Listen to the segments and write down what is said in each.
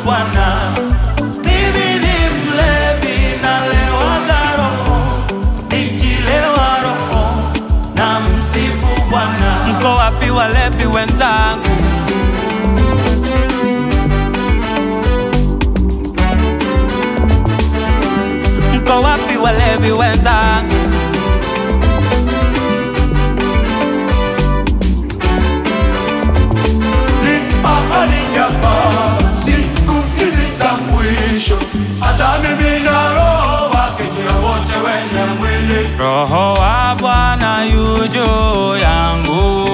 Bwana. Mimi ni mlevi, nalewaga roho, nikilewa roho na msifu Bwana. Mko wapi walevi wenzangu? Mko wapi walevi wenzangu? Ni ahadi hapa, siku hizi za mwisho, hata mimi na roho wake ndio wote wenye mwili. Roho wa Bwana yu juu yangu,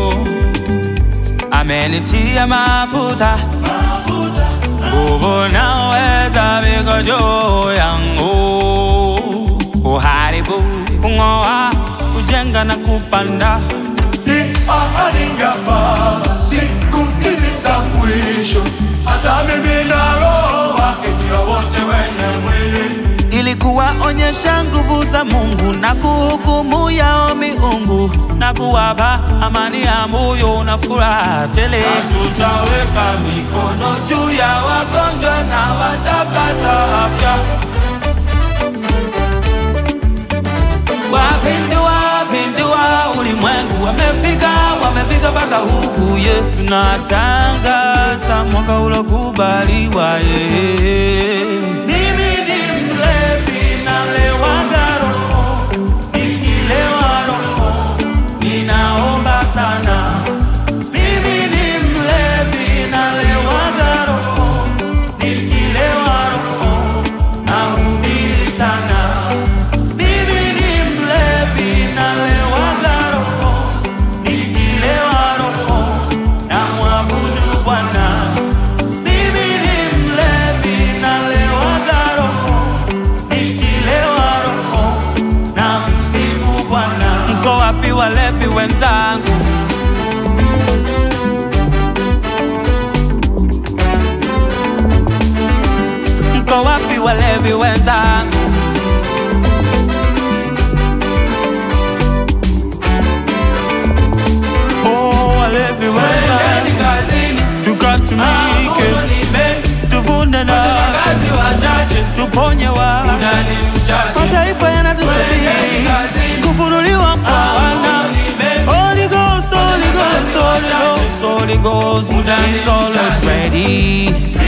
amenitia mafuta, Mafuta nguvu na uweza viko juu yangu, kuharibu, kung'oa, kujenga na kupanda. ni ahadi hapa, siku hizi za mwisho, hata mimi na roho wake ndio wote wenye mwili. ili kuwaonyesha nguvu za Mungu na kuhukumu yao miungu na kuwapa amani ya moyo na furaha tele. Na tutaweka mikono juu ya wagonjwa na watapata afya. Wapindua wapindua ulimwengu, wamefika wamefika mpaka huku ye, tunatangaza mwaka ulokubaliwa ye. Mimi ni mlevi, nalewaga roho, nikilewa roho, ninaomba sana. Mimi ni mlevi, nalewaga roho, nikilewa roho, nahubiri sana. Mimi ni mlevi, nalewaga roho, nikilewa roho, namwabudu Bwana. Mimi ni mlevi, nalewaga roho, nikilewa roho, namsifu Bwana. Mko wapi walevi wenzangu? Mko wapi walevi wenzangu? Oh, walevi Twendeni wenzangu, kazini, tukatumike, mavuno ni mengi, tuvune na kazi wachache, tuponye wa muda ni mchache. mataifa Twendeni yanatusubiri kazini, kufunuliwa kwa wana mavuno ni mengi, Holy Ghost, Holy Ghost, Holy Ghost, Holy Ghost, Muda ni His soul is mchache. ready.